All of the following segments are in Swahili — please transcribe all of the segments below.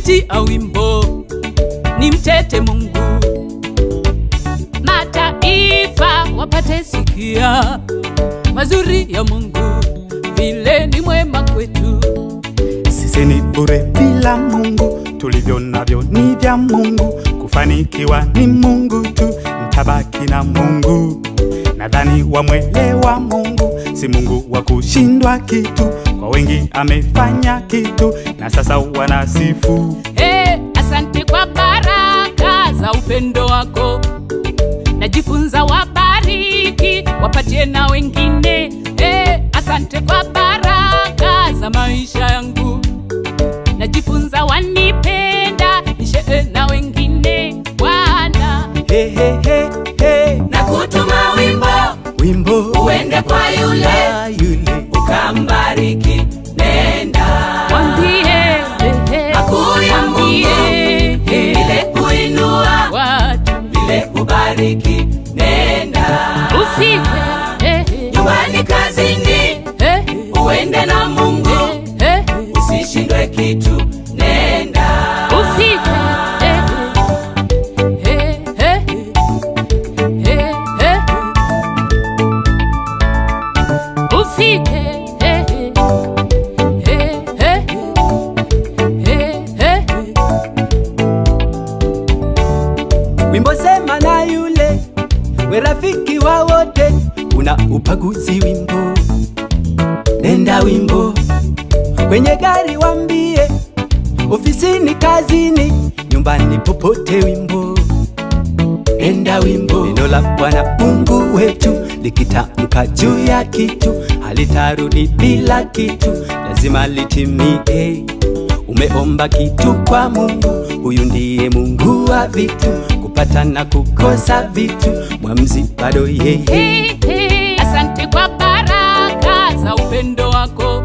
kupitia wimbo ni mtete Mungu, mataifa wapate sikia mazuri ya Mungu, vile ni mwema kwetu. Sisi ni bure bila Mungu, tulivyo navyo ni vya Mungu. Kufanikiwa ni Mungu tu, mtabaki na Mungu. Nadhani wamwelewa Mungu, si Mungu wa kushindwa kitu. Kwa wengi amefanya kitu, na sasa wanasifu. Hey, asante kwa baraka za upendo wako, najifunza wabariki, wapatie na wengine. Hey, asante kwa baraka za maisha yangu, najifunza wanipenda, nishee na wengine. Bwana He, he, he, he. na kutuma wimbo Wimbo uende kwa yule wa yule ukambariki, nenda mwambie hey, hey, makuu ya Mungu mwambie, hey, vile kuinua watu vile kubariki, nenda ufike hey, hey, nyumbani, kazini, hey, hey, uende na Mungu, hey, hey. usishindwe kitu, nenda Ufike, eh, eh, eh, eh, eh. Ufike, eh, eh, eh, eh, eh. Wimbo sema na yule we rafiki wa wote, una upaguzi wimbo, nenda wimbo kwenye gari wambie, ofisini, kazini, nyumbani, popote wimbo, nenda wimbo. Neno la Bwana Mungu wetu likitamka juu ya kitu halitarudi bila kitu, lazima litimie. Umeomba kitu kwa Mungu, huyu ndiye Mungu wa vitu, kupata na kukosa vitu, mwamzi bado yeye. Hey, hey. Asante kwa baraka za upendo wako,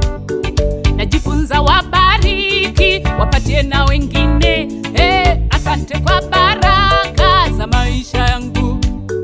najifunza wabariki, wapatie na wengine. Hey, asante kwa baraka za maisha yangu,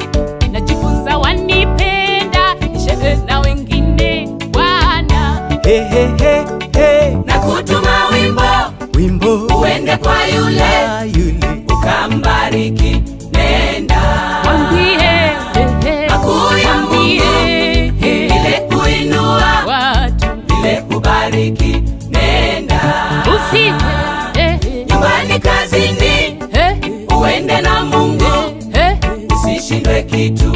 najifunza wanipenda, nishee na wengine. Bwana He, he, he, he. na kutuma wimbo Wimbo uende kwa yule wa yule ukambariki, nenda mwambie, hey, hey. makuu ya Mwambie, Mungu hey, vile kuinua watu vile kubariki, nenda ufike, hey, hey, nyumbani, kazini, hey, uende na Mungu, hey, hey. usishindwe kitu,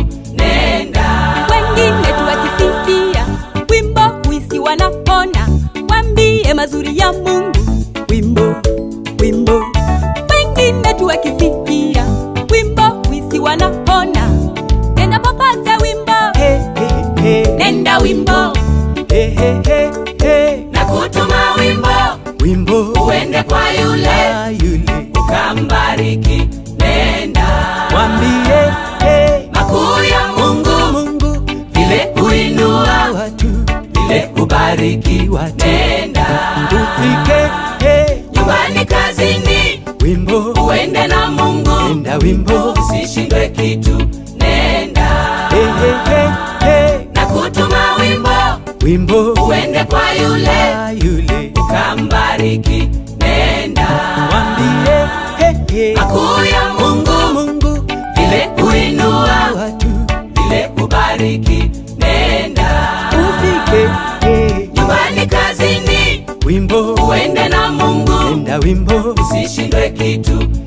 nenda wengine tuwakisifia wimbo huisi wanapona wambie mazuri ya mungu wimbo wimbo wengine tuwakisifia wimbo huisi wanapona nenda popote wimbo He, he, he. nenda wimbo He, he, he, he. na kutuma wimbo Wimbo uende kwa yule wa yule ukambariki, nenda mwambie he, makuu ya Mungu Mungu vile kuinua watu vile kubariki, watu nenda ufike he, nyumbani, kazini, wimbo uende na Mungu, enda wimbo usishindwe kitu, nenda he, he, he, he. na kutuma wimbo Wimbo uende kwa yule wa yule ukambariki, nenda mwambie he, he. makuu ya Mungu Mungu vile kuinua watu vile kubariki, nenda ufike he, nyumbani, kazini, wimbo uende na Mungu, enda wimbo usishindwe kitu,